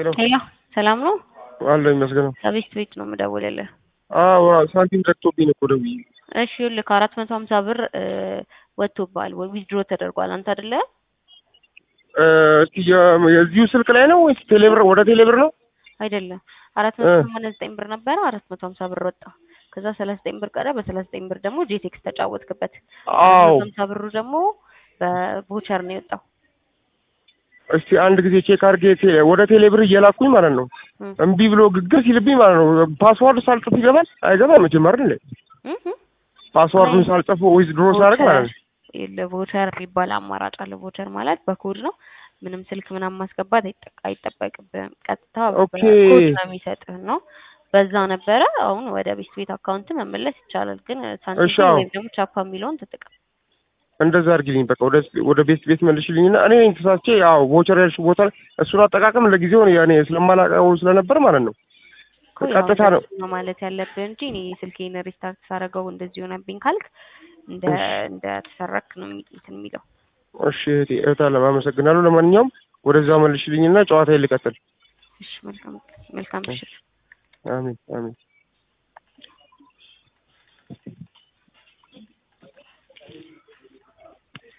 ሄሎ ሄሎ ሰላም ነው? አለ ይመስገነው። ከቤት ቤት ነው የምደውልልህ። አዎ ሳንቲም ዘግቶብኝ ነው እኮ ደውዬ። እሺ ይኸውልህ ከአራት መቶ ሀምሳ ብር ወጥቶብሃል ወይ ዊዝድሮ ተደርጓል። አንተ አይደለ እ፣ እስኪ የ- የዚሁ ስልክ ላይ ነው ወይስ ቴሌብር ወደ ቴሌብር ነው? አይደለም አራት መቶ ሰማንያ ዘጠኝ ብር ነበረ። አራት መቶ ሀምሳ ብር ወጣ። ከዛ ሰላሳ ዘጠኝ ብር ቀረ። በሰላሳ ዘጠኝ ብር ደግሞ ጄቴክስ ተጫወትክበት። አዎ ሀምሳ ብሩ ደግሞ በቮቸር ነው የወጣው። እስቲ አንድ ጊዜ ቼክ አድርጌ ቴ- ወደ ቴሌብር እየላኩኝ ማለት ነው። እም፣ እምቢ ብሎ ግግር ሲልብኝ ማለት ነው። ፓስዋርድ ሳልጽፍ ይገባል አይገባም? መቼም አይደል? እም፣ እም። ፓስዋርዱን ሳልጽፍ ወይስ ድሮ ሳደርግ ማለት ነው። ቮቸር የሚባል አማራጭ አለ። ቮቸር ማለት በኮድ ነው። ምንም ስልክ ምናምን ማስገባት አይጠ- አይጠበቅብህም። ቀጥታ ኦኬ። በኮድ ነው የሚሰጥህ ነው። በዛ ነበረ። አሁን ወደ ቤት ቤት አካውንት መመለስ ይቻላል። ግን እሺ፣ ሳንቲም አዎ። ወይም ደግሞ ቻፓ የሚለውን ተጠቀም። እንደዛ አድርጊልኝ በቃ ወደ ወደ ቤት ቤት መልሽልኝና እኔ ተሳስቼ ያው ቮቸር ያልሽው ቦታ ላይ እሱን አጠቃቀም ለጊዜው እኔ ስለማላውቀው ስለነበር ማለት ነው እኮ ያው ቀጥታ ነው እንደሱ ነው ማለት ያለብህ እንጂ እኔ ስልኬን ሪስታርት ሳደርገው እንደዚህ ሆነብኝ ካልክ እንደ እሺ። እንደ ተሰረክ ነው የሚ- እንትን የሚለው። እሺ እህቴ እህት አለም አመሰግናለሁ ለማንኛውም ወደዛ መልሽልኝና ጨዋታ ልቀጥል እሺ መልካም መልካም ምሽት። አሜን አሜን